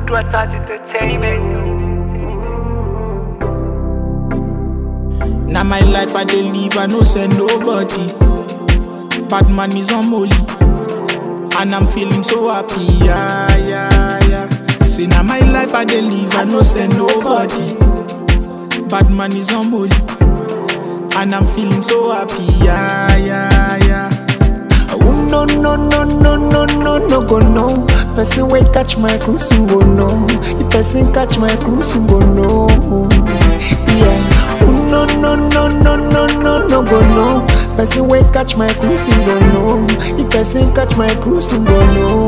Food Water Entertainment. Now my life I dey live, I no send nobody. Bad man is on molly, and I'm feeling so happy, yeah, yeah, yeah. Say now my life I dey live, I no send nobody. Bad man is on molly, and I'm feeling so happy, yeah, yeah, yeah. Oh no no no no no no no go no. Person wey catch my cruise go no. If person catch my cruise go no. Yeah. Oh no no no no no no no go no. Person wey catch my cruise go no. If person catch my cruise go no.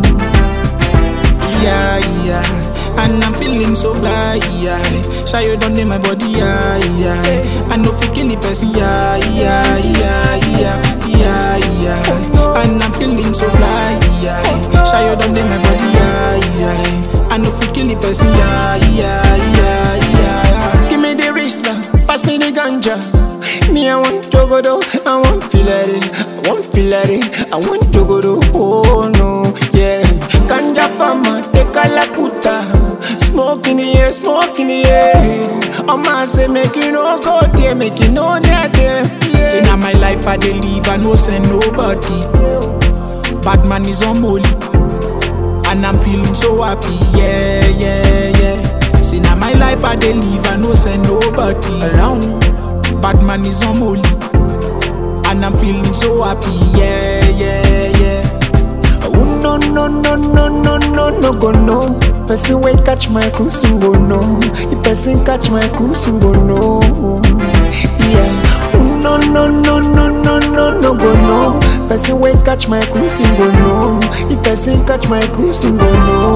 yeah, yeah. And I'm feeling so fly, yeah. Shy you done in my body, yeah, yeah. I know fi kill the person, yeah, yeah, yeah, yeah, yeah, yeah. And I'm feeling so fly, yeah. Shy you done in my body, yeah, yeah. I know fi kill the person, yeah, yeah, yeah, yeah. Give me the wrist now, pass me the ganja. Me, I want to go do, I want feel it, I want feel it, I want to go do, oh no, yeah. Ganja farmer, take a lakuta, smoke in the air, smoke in the air. Oh man, say make it no go there, make it no near there, Say yeah. now my life I dey live, I no send nobody. Bad man is on molly, and I'm feeling so happy, yeah, yeah, yeah. Say now my life I dey live, I no send nobody. Around, Bad man is on molly, and I'm feeling so happy, yeah, yeah, yeah. oh no no no no no no no go no. Person wey catch my cruise go no. If person catch my cruise go no, yeah. Oh no no no no no no no go no. Person wey catch my cruise go no. If person catch my cruise go no.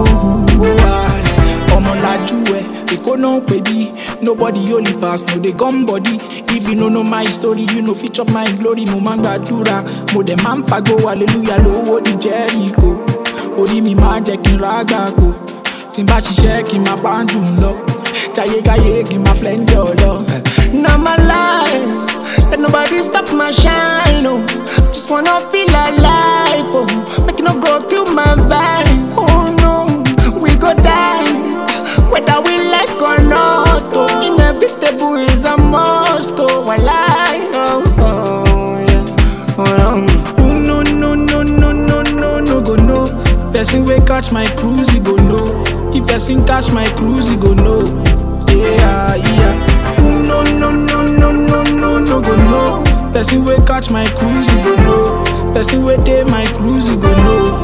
ọmọlájú ẹ èkó náà ń pè bí nobody only pass no dey gum body if you no know my story you no fit chop my glory mo máa ń gbàdúrà mo dẹ̀ máa ń pàgó hallelujah lówó di jẹ́ríkò orí mi máa ń jẹ́ kí n ra àgbàkò tí n bá ṣiṣẹ́ kí n máa pa á dùn lọ jayégáyé kí n máa flẹ́ ń jọ lọ. Now my life, let nobody stop my shine. Oh, just wanna feel alive. Oh, make it no go kill my vibe. Oh no, we go die, whether we like or not. Oh, inevitable is a must. Oh, I lie. Oh, oh yeah. Oh, no. Oh, no no no no no no no go no. Person wey catch my cruise he go know. If person catch my cruise he go know. Yeah yeah. Oh, no no no no no no no go no. Person wey catch my cruise he go know. Person wey dey my cruise he go know.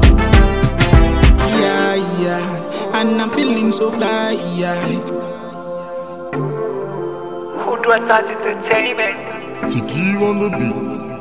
Yeah yeah. And I'm feeling so fly yeah. Food Water Entertainment. Tiki on the beat.